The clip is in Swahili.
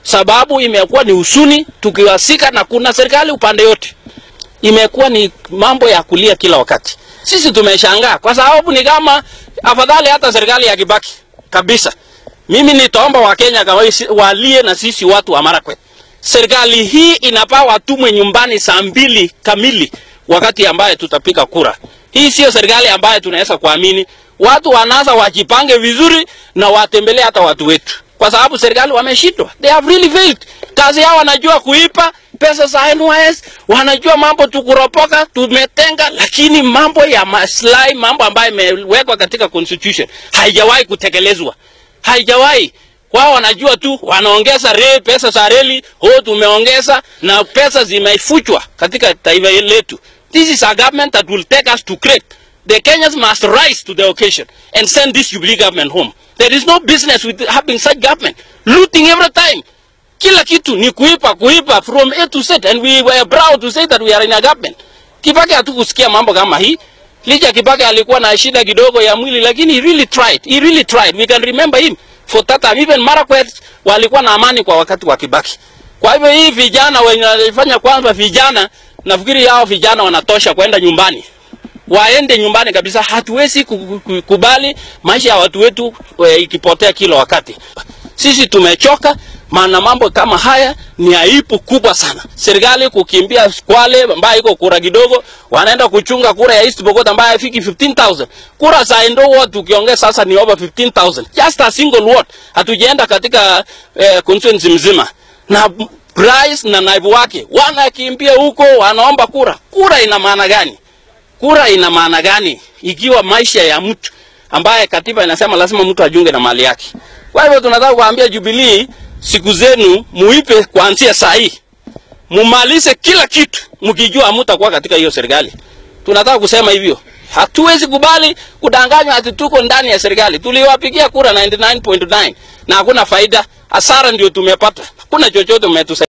sababu imekuwa ni usuni tukiwasika, na kuna serikali upande yote, imekuwa ni mambo ya kulia kila wakati. Sisi tumeshangaa kwa sababu ni kama afadhali hata serikali ya Kibaki kabisa. Mimi nitaomba Wakenya walie na sisi watu wa Marakwet. Serikali hii inafaa watumwe nyumbani saa mbili kamili wakati ambaye tutapiga kura. Hii sio serikali ambayo tunaweza kuamini. Watu wanasa wajipange vizuri na watembelee hata watu wetu, kwa sababu serikali wameshindwa, they have really failed. Kazi yao wanajua kuipa pesa za NYS, wanajua mambo tukuropoka, tumetenga, lakini mambo ya maslahi, mambo ambayo imewekwa katika constitution haijawahi kutekelezwa, haijawahi wao wanajua tu wanaongeza re, pesa za reli oh, tumeongeza na pesa zimefuchwa katika taifa letu. This is a government that will take us to great. The Kenyans must rise to the occasion and send this Jubilee government home. There is no business with having such government looting every time. Kila kitu ni kuipa kuipa from A to Z and we were proud to say that we are in a government. Kibaki hatukusikia mambo kama hii. Licha Kibaki alikuwa na shida kidogo ya mwili lakini he really tried. He really tried. We can remember him for that time. Even Marakwet walikuwa na amani kwa wakati wa Kibaki. Kwa hivyo hii vijana wenye wanafanya kwanza vijana nafikiri hao vijana wanatosha kwenda nyumbani. Waende nyumbani kabisa. Hatuwezi kukubali maisha ya watu wetu we, ikipotea kila wakati. Sisi tumechoka, maana mambo kama haya ni aibu kubwa sana. Serikali kukimbia Kwale ambayo iko kura kidogo, wanaenda kuchunga kura ya East Pokot ambayo haifiki 15000. Kura za Endo ward tukiongea sasa ni over 15000. Just a single ward. Hatujaenda katika eh, constituency mzima. Na Rais na naibu wake wanakimbia huko, wanaomba kura. Kura ina maana gani? Kura ina maana gani ikiwa maisha ya mtu ambaye katiba inasema lazima mtu ajunge na mali yake? Kwa hivyo tunataka kuambia Jubilee, siku zenu muipe kuanzia saa hii, mumalize kila kitu, mkijua hamtakuwa katika hiyo serikali. Tunataka kusema hivyo. Hatuwezi kubali kudanganywa ati tuko ndani ya serikali. Tuliwapigia kura 99.9 na hakuna faida, hasara ndio tumepata. Hakuna chochote umetusaidia.